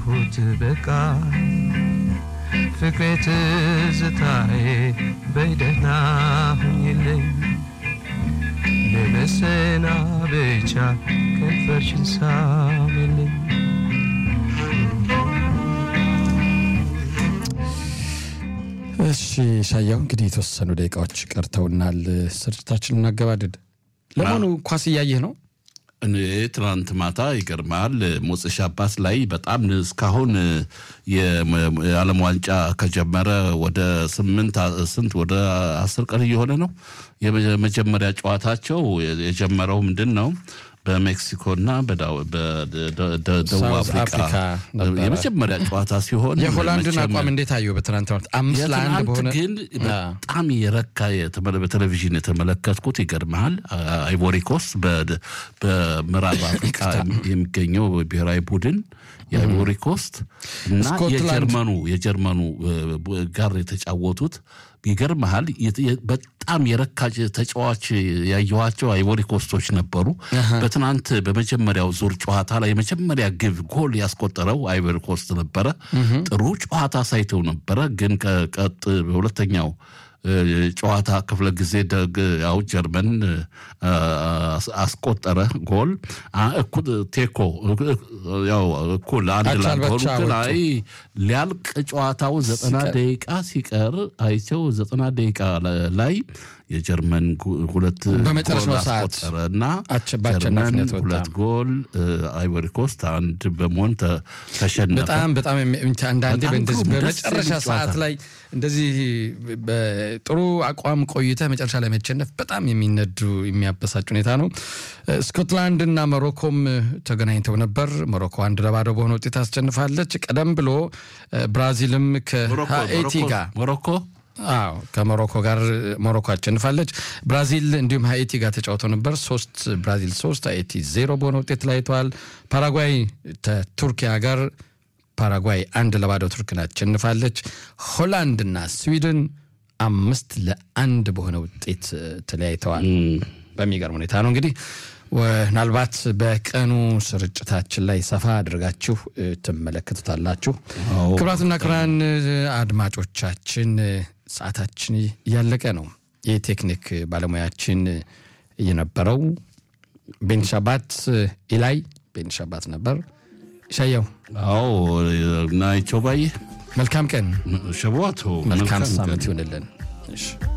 አጣሁት በቃ ፍቅሬ ትዝታዬ በይደህና ሁኝልኝ ለመሰናበቻ ከንፈርሽን ሳሚልኝ እሺ ሻያው እንግዲህ የተወሰኑ ደቂቃዎች ቀርተውናል። ስርጭታችን እናገባድድ። ለመሆኑ ኳስ እያየህ ነው? እኔ ትናንት ማታ ይገርማል ሞጽሽ አባት ላይ በጣም እስካሁን የዓለም ዋንጫ ከጀመረ ወደ ስምንት ስንት ወደ አስር ቀን እየሆነ ነው። የመጀመሪያ ጨዋታቸው የጀመረው ምንድን ነው? በሜክሲኮና በደቡብ አፍሪካ የመጀመሪያ ጨዋታ ሲሆን የሆላንድን አቋም እንዴት አየው? በትናንት አምስት ለአንድ በሆነ ግን በጣም የረካ በቴሌቪዥን የተመለከትኩት ይገርመሃል። አይቮሪኮስ በምዕራብ አፍሪካ የሚገኘው ብሔራዊ ቡድን የአይቮሪ ኮስት እና የጀርመኑ የጀርመኑ ጋር የተጫወቱት ይገርመሃል። በጣም የረካ ተጫዋች ያየኋቸው አይቮሪ ኮስቶች ነበሩ። በትናንት በመጀመሪያው ዙር ጨዋታ ላይ የመጀመሪያ ግብ ጎል ያስቆጠረው አይቮሪ ኮስት ነበረ። ጥሩ ጨዋታ ሳይተው ነበረ። ግን ቀጥ በሁለተኛው ጨዋታ ክፍለ ጊዜ ደግ ያው ጀርመን አስቆጠረ ጎል እኩል ቴኮ ያው እኩል አንድ ላሆኑ ግን አይ ሊያልቅ ጨዋታው ዘጠና ደቂቃ ሲቀር አይቸው ዘጠና ደቂቃ ላይ የጀርመን ሁለት በመጨረሻው ሰዓት አስቆጠረ እና ጀርመን ሁለት ጎል አይቮሪ ኮስት አንድ በመሆን ተሸነፈ። በጣም በጣም አንዳንዴ በእንደዚህ በመጨረሻ ሰዓት ላይ እንደዚህ ጥሩ አቋም ቆይተ መጨረሻ ላይ መቸነፍ በጣም የሚነዱ የሚያበሳጭ ሁኔታ ነው። ስኮትላንድ እና ሞሮኮም ተገናኝተው ነበር። ሞሮኮ አንድ ለባዶ በሆነ ውጤት አስጨንፋለች። ቀደም ብሎ ብራዚልም ከሀኤቲ ጋር ሞሮኮ አዎ ከሞሮኮ ጋር ሞሮኮ አሸንፋለች። ብራዚል እንዲሁም ሀይቲ ጋር ተጫውተው ነበር። ሶስት ብራዚል ሶስት ሀይቲ ዜሮ በሆነ ውጤት ተለያይተዋል። ፓራጓይ ከቱርኪያ ጋር ፓራጓይ አንድ ለባዶ ቱርክን አሸንፋለች። ሆላንድና ስዊድን አምስት ለአንድ በሆነ ውጤት ተለያይተዋል። በሚገርም ሁኔታ ነው እንግዲህ ምናልባት በቀኑ ስርጭታችን ላይ ሰፋ አድርጋችሁ ትመለከቱታላችሁ። ክቡራትና ክቡራን አድማጮቻችን ሰዓታችን እያለቀ ነው። የቴክኒክ ባለሙያችን የነበረው ቤንሻባት ኢላይ ቤንሻባት ነበር። ሻየው አዎ ናይቸው ባይ መልካም ቀን ሸቧቶ መልካም ሳምንት ይሆንልን።